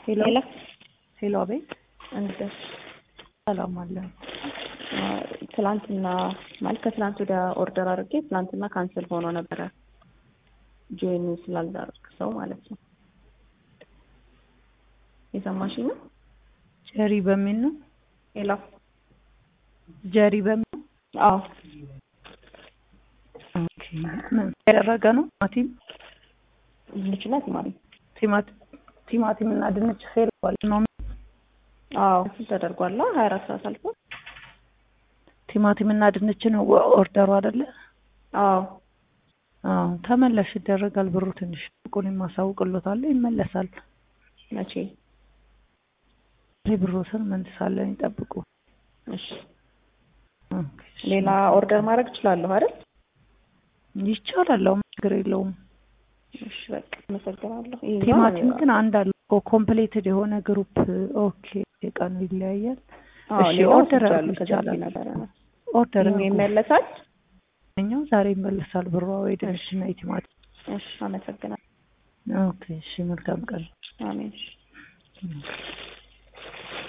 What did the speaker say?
ሄሎ ሄሎ ሄሎ፣ አቤት። እንዴት ሰላም አለ። ትላንትና ማለት ከትላንት ወደ ኦርደር አድርጌ ትላንትና ካንስል ሆኖ ነበረ ጆይን ስላልዳረግ ሰው ማለት ነው። የሰማሽኝ ነው? ጀሪ በሚል ነው። ሄሎ ጀሪ በሚል ነው። አዎ ኦኬ። ምን ያደረገ ነው? ቲማቲም ድንችና ቲማቲም ቲማቲም ቲማቲም እና ድንች ፌል ነው። አዎ እሱ ተደርጓል። ሀያ አራት ሰዓት አልፎ ቲማቲም እና ድንች ነው ኦርደሩ አይደለ? አዎ አዎ ተመላሽ ይደረጋል። ብሩ ትንሽ ቁን የማሳውቅሎታለሁ ይመለሳል። መቼ? ይህ ብሮትን መልሳለን ይጠብቁ። እሺ ኦኬ፣ እሺ። ሌላ ኦርደር ማድረግ እችላለሁ አይደል? ይቻላል። አሁን ችግር የለውም። እሺ በቃ አመሰግናለሁ። ይሄኛው ቲማቲም ግን አንድ አለ እኮ ኮምፕሌትድ የሆነ ግሩፕ። ኦኬ የቀኑ ይለያያል። አዎ እሺ ሌላ ኦርደር ወስጃለሁ አድርጉ ከዛ ይቻላል። ነበረ ነው ኦርደር ይሄኛው አድርጉ። ይመለሳል። እኛው ዛሬ ይመለሳል ብሯ ወይ ድንች እና የቲማቲም። እሺ አመሰግናለሁ። ኦኬ እሺ፣ መልካም ቀን። አሜን። እሺ